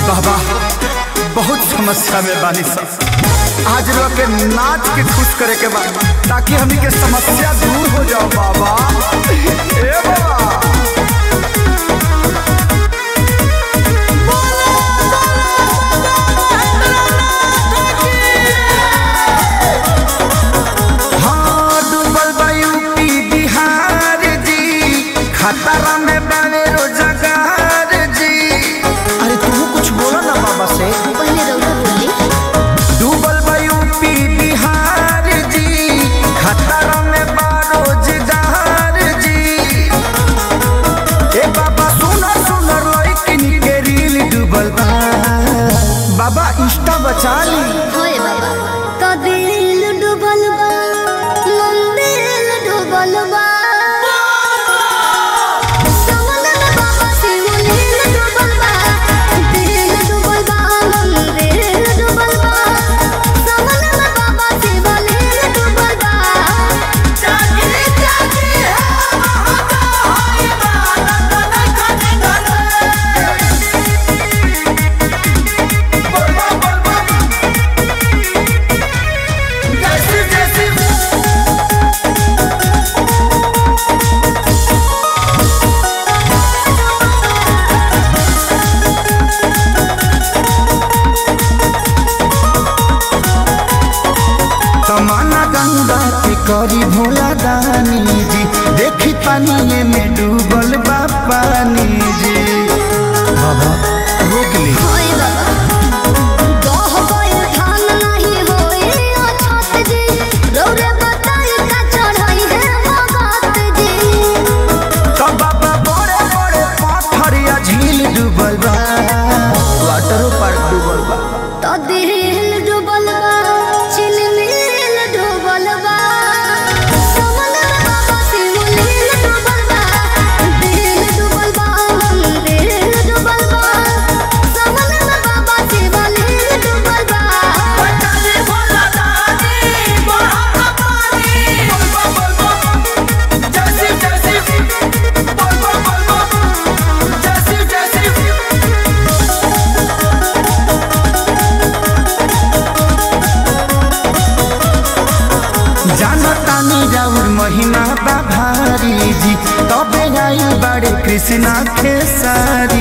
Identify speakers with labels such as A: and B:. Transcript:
A: बाबा बहुत समस्या में बानी सब आज लोग के नाच के खुश करे के बा ताकि हमनी के समस्या दूर हो जाओ बाबा ए बाबा हाँ, डूबल बा यूपी बिहार जी खतरा में बावे रोजगार जी अरे तू कुछ बोलो ना बाबा से
B: पहले रउआ बोली
A: डूबल बा यूपी बिहार जी खतरा में बा रोजगार जी ए बाबा सुनर सुनर लइकिन के रील डूबल बा बाबा इंस्टा बचा ली
B: होए बाबा तो दिल डूबल बा मंदिर डूबल बा समंदर में बाबा शिवलिंग डूबल बा दिल डूबल बा मंदिर डूबल बा समंदर में बाबा शिवलिंग डूबल बा जागे जागे
A: तमन्ना गंगा के करी भोला दानी जी देखी पानी में डूबल बा पानी जी बाबा रोक ली
B: होए बाबा दोह कोई ठान नहीं होए अछत जी रौरे बताई का चढ़ाई है भगत जी
A: तो बाबा बड़े बड़े पत्थर या झील डूबल बा वाटर पार्क डूबल बा
B: तो दिल डूबल बा चिलमिल डूबल बा समंदर बाबा शिवलिंग डूबल बा दिल डूबल बा मंदिर डूबल बा समंदर बाबा शिवलिंग डूबल बा
A: जानतानी राउर महिमा बा भारी जी तबे आई बड़े कृष्णा खेसारी